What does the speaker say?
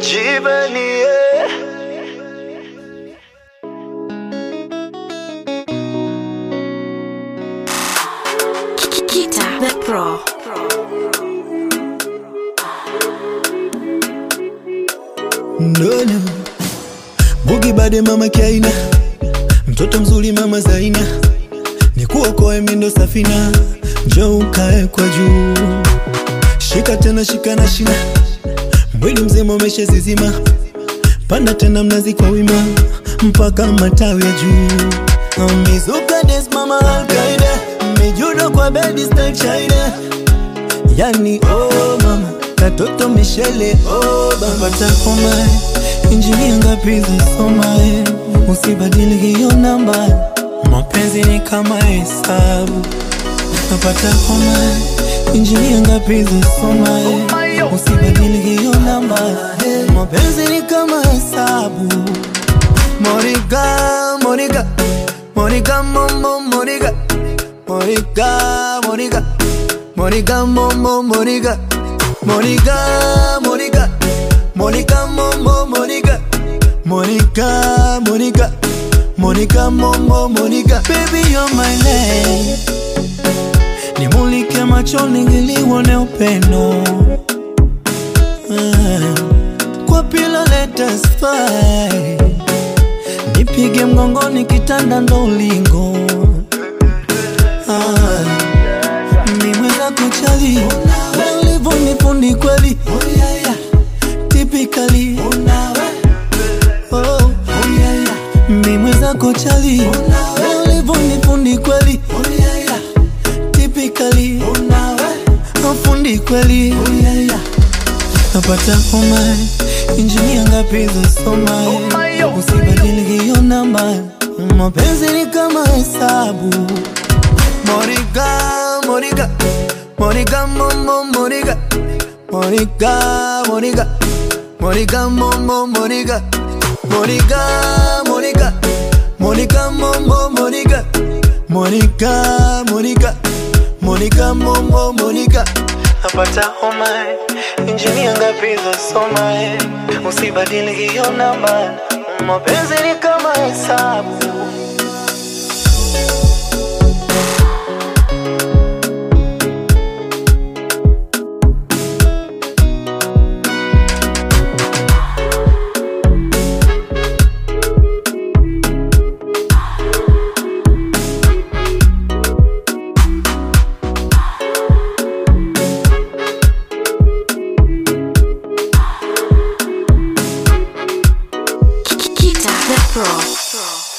Jibanie. Kita the Pro. Ndono Bugi bade mama Kiaina, mtoto mzuri mama Zaina, nikuokoe mindo safina, njoo ukae kwa juu, shika tena shika na shina, mwili mzima umeshazizima, panda tena mnazi kwa wima, mpaka matawi ya juu. Mizuka des mama Alkaida, mijudo kwa bedi style China yani oh mama katoto mishele oh baba takoma injinia ngapi zasoma usibadili hiyo namba mapenzi ni kama hesabu napata homa injinia ngapi zasoma usibadili hiyo namba mapenzi ni kama hesabu Monica, Monica, Monica, Momo, Monica, Monica, Monica, Monica, Momo, Monica, Monica, Monica, Monica, Momo, Monica, Monica, Monica, Monica, Momo, Monica, baby you're my lady. Nimulike machoni ili uone upendo Ah, kwa pila let us fight nipige mgongoni kitanda ndo ulingo ah, nimweza kuchali ulivyo nifundi kweli tipikali oh, mimweza kuchali ulivyo nifundi kweli tipikali afundi kweli napata homa injinia ngapi zasoma usibadili hiyo namba mapenzi ni kama hesabu Monica, Monica, Monica, Momo, Monica, Monica, Monica, Monica, Momo, Monica, Monica, Monica, Monica, Momo, Monica, Monica, Monica, Monica, Momo, Monica. Napata homa, injinia ngapi zasoma, usibadili hiyo namba, mapenzi ni kama hesabu. Kita the Pro.